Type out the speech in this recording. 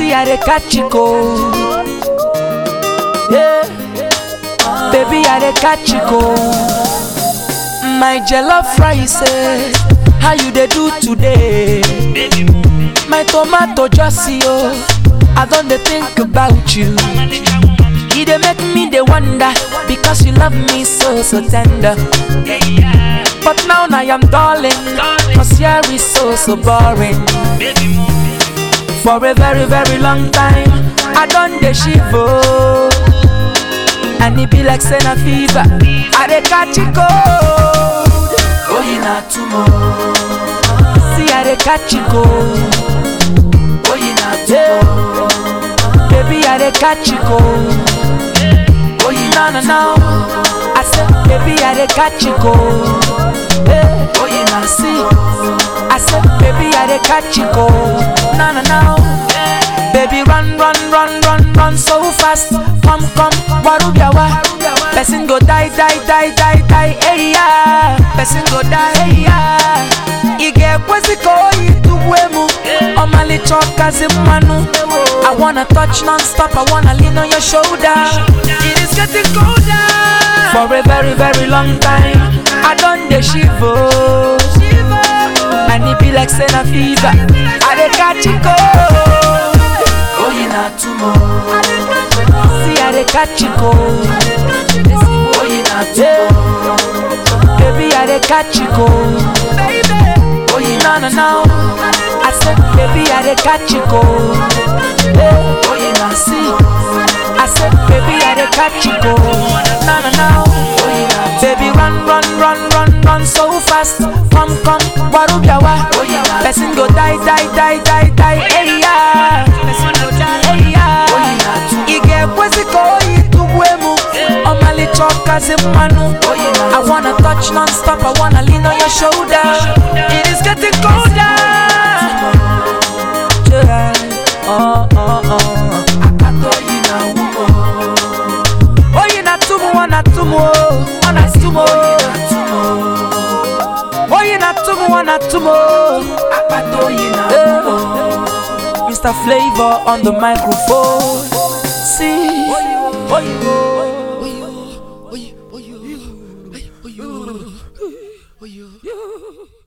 Baby, I dey catch you cold. Yeah. Baby, I dey catch you cold. My jollof rice, eh, how you dey do today? My tomato just see oh, I don dey think about you. E dey make me dey wonder because you love me so so tender. But now I am darling, cause here is so so boring. For a very very long time, I don dey shiver. And it be like say na fever, I dey catch it cold. Oh, you not tomorrow. See, I dey catch it cold. Oh, you not tomorrow. Baby, I dey catch it cold. Oh, you no no no. I said, baby, I dey catch it cold. Hey, oh, you not see. I said, baby, I dey catch it cold. No no no. Baby, run, run, run, run, run so fast. Come, come, warubiawa. Person go die, die, die, die, die, hey yeah. Person go die, hey yeah. Ige kweziko ituwemu. Omali chokazi manu. I wanna touch non-stop, I wanna lean on your shoulder. It is getting colder. For a very, very long time, I done the shiver. And it be like saying a fever. I dey catch it cold. Oh, you not tomorrow. See, I dey catch it cold. Oh, you not tomorrow. Baby, I dey catch it cold. Oh, you no no no. I said, baby, I dey catch it cold. Hey, oh, you not see. I said, baby, I dey catch it cold. No no no. Oh, you not Baby, run, run, run, run, run so fast. Come, come, warubiawa. Person go die, die, die, die, die. Hey yeah. Person go die, hey yeah. Ige kweziko ituwemu. Omali chokazi manu. I wanna touch non-stop. I wanna lean on your shoulder. It is getting colder. Yeah. Oh, oh, oh. Oh, you not tumu, wana tumu, wana tumu. Oh, you not tumu, wana tumu. Eh. Mr. Flavor on the microphone. See, oh, you. Oh, you, oh, you, oh, you, oh, you, oh, you.